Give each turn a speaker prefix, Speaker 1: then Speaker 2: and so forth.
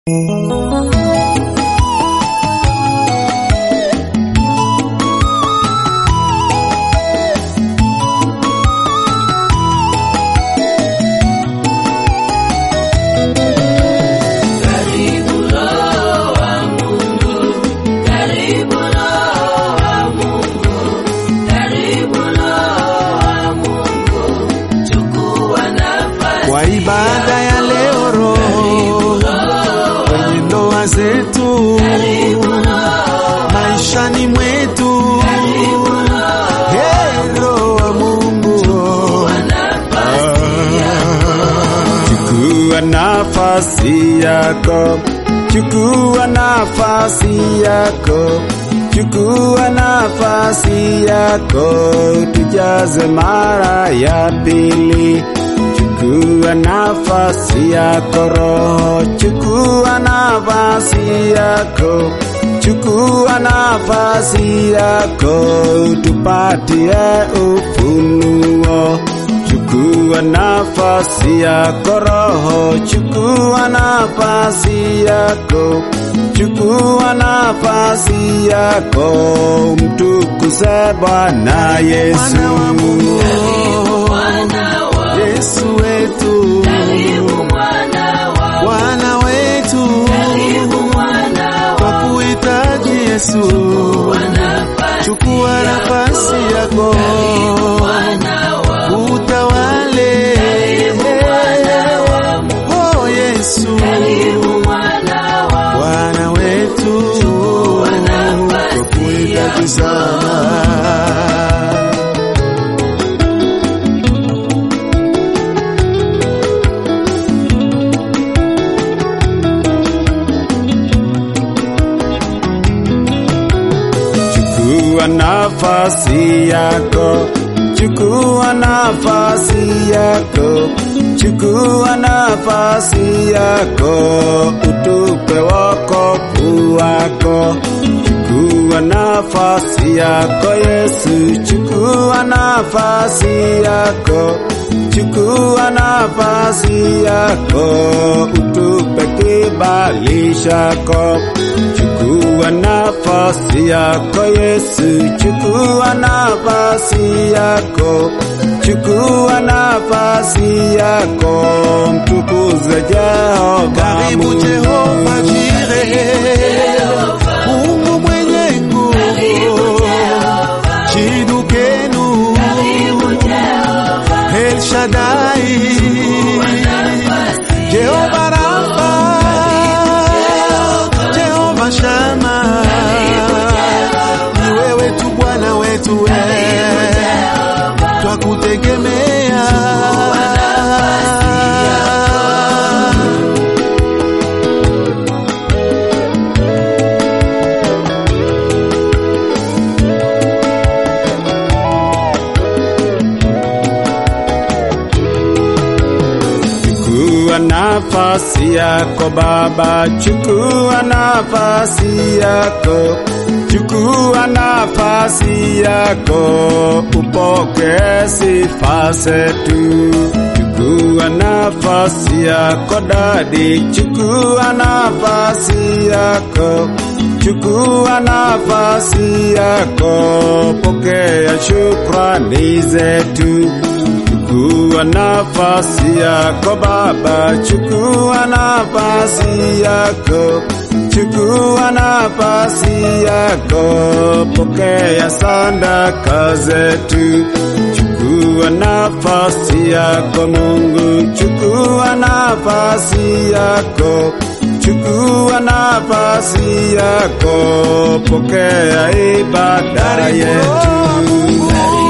Speaker 1: kwa ibada ya leo Roho kwenye ndoa zetu, maishani mwetu, Hey, Roho wa Mungu chukua nafasi yako, chukua nafasi yako, chukua nafasi yako, tujaze mara ya pili. Chukua nafasi yako Roho, chukua nafasi yako, chukua nafasi yako, tupatie ufunuo. Chukua nafasi yako Roho, chukua nafasi yako, chukua nafasi yako, mtukuze Bwana Yesu. Yesu wetu, Bwana wetu, kwa kuhitaji Yesu, chukua nafasi yako, utawale. Oh Yesu, Bwana wetu, kwa kuhitaji sana Chukua nafasi yako, chukua nafasi yako, chukua nafasi yako, utupe wokovu wako. Chukua nafasi yako Yesu, chukua nafasi yako, chukua nafasi yako, utupe kibali chako. Chukua nafasi yako Yesu, chukua nafasi yako, chukua nafasi yako, mtukuze Jehova. Karibu Jehova Jire, Mungu mwenye nguvu, Chidukenu, El Shaddai, Jehova Rafa, Jehova Shama, ni wewe tu Bwana wetu, we twakutegemea. Chukua nafasi yako Baba, chukua nafasi yako, chukua nafasi yako, upokee sifa zetu. Chukua nafasi yako Dadi, chukua nafasi yako, chukua nafasi yako, pokea shukrani zetu. Chukua nafasi yako Baba, chukua nafasi yako, chukua nafasi yako, pokea sadaka zetu. Chukua nafasi yako Mungu, chukua nafasi yako, chukua nafasi yako, pokea ibada yetu.